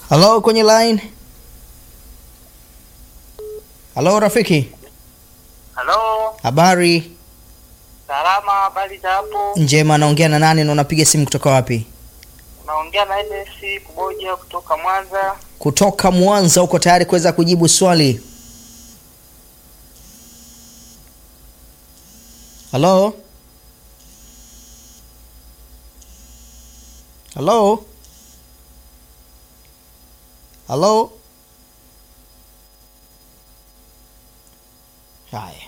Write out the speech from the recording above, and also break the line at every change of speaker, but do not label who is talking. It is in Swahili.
Halo, kwenye line. Halo rafiki,
Halo,
habari
salama, habari za hapo?
njema. Naongea na nani na unapiga simu kutoka wapi?
Unaongea na NS Kuboja kutoka Mwanza.
Kutoka Mwanza. Uko tayari kuweza kujibu swali? Halo, halo, halo. Haya.